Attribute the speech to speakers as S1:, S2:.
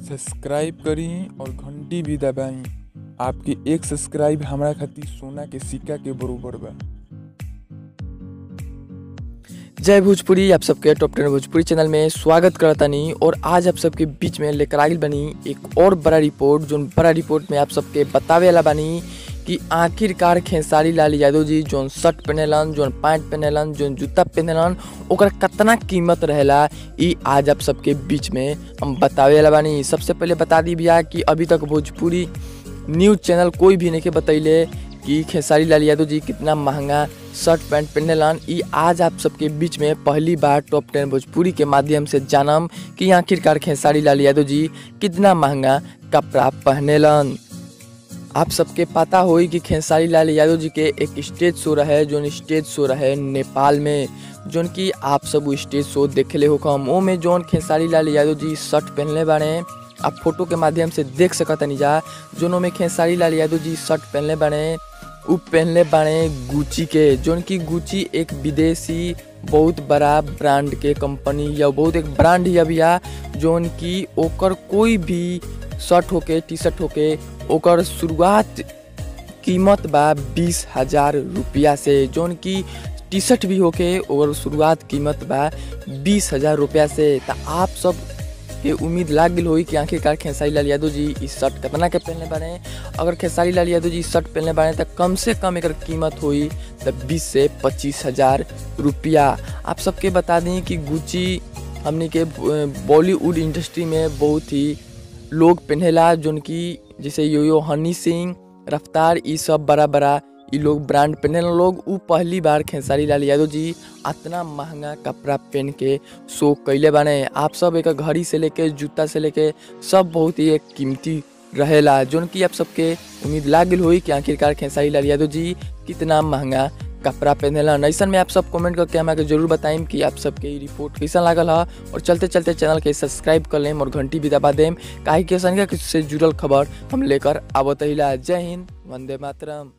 S1: subscribe करी और घंटी भी दबाई आपके एक सब्सक्राइब हमरा खातिर सोना के सिक्का के बरोबर बा
S2: जय भोजपुरी आप सबके टॉप टेन भोजपुरी चैनल में स्वागत करतानी और आज आप सबके बीच में लेकर आगिल बनी एक और बड़ा रिपोर्ट जो बड़ा रिपोर्ट में आप सबके बतावे वाला बानी कि आखिरकार खेसारी लाल यादव जी जोन शर्ट पहनेलन जोन पैंट पहनेलन जोन जूता पहनेलन ओकर कितना कीमत रहेला ई आज आप सबके बीच में हम बतावे वाला बानी सबसे पहले बता दी भैया कि अभी तक भोजपुरी न्यूज चैनल कोई भी नहीं के बतैले कि खेसारी लाल यादव जी कितना महंगा शर्ट पैंट पहनेलन ई आज आप सबके बीच में पहली बार टॉप टेन भोजपुरी के माध्यम से जानम कि आखिरकार खेसारी लाल यादव जी कितना महंगा कपड़ा पहनेलन आप सबके पता होई कि खेसारी लाल यादव जी के एक स्टेज शो रहे जोन स्टेज शो रहे नेपाल में जोन कि आप सब वो स्टेज शो देखले हो कम ओ में जोन खेसारी लाल यादव जी शर्ट पहनले बाड़े आप फोटो के माध्यम से देख सकतनी जा जोनों में खेसारी लाल यादव जी शर्ट पहनले बाड़े उ पहनले बाड़े गुची के जोन की गुची एक विदेशी बहुत बड़ा ब्रांड के कंपनी या बहुत एक ब्रांड या भैया जोन की ओकर कोई भी शर्ट होके टी शर्ट होके ओकर शुरुआत कीमत बा बीस हजार रुपया से जोन की टी शर्ट भी होके ओकर शुरुआत कीमत बा बीस हजार रुपया से तो आप सब के उम्मीद लाग गई होई कि आखिरकार खेसारी लाल यादव जी इस शर्ट कितना के पहनले बारे अगर खेसारी लाल यादव जी शर्ट पहनले बारे तो कम से कम एकर कीमत होई तो बीस से पच्चीस हजार रुपया आप सबके बता दें कि गुची हमने के बॉलीवुड इंडस्ट्री में बहुत ही लोग पहनेला जोन की जैसे यो यो हनी सिंह रफ्तार ई सब बड़ा बड़ा ई लोग ब्रांड पहने लोग उ पहली बार खेसारी लाल यादव जी इतना महंगा कपड़ा पहन के शो कैले बाने आप सब एक घड़ी से लेके जूता से लेके सब बहुत ही एक कीमती रहेला जोन की आप सबके उम्मीद लाग गई हुई कि आखिरकार खेसारी लाल यादव जी कितना महंगा कपड़ा पहनेला ऐसा में आप सब कमेंट करके हमारे जरूर बताइम कि आप सबके ई रिपोर्ट कैसा लागल है और चलते चलते चैनल के सब्सक्राइब कर लेम और घंटी भी दबा देम काहे कि संख्या से जुड़ल खबर हम लेकर आवत हिला जय हिंद वंदे मातरम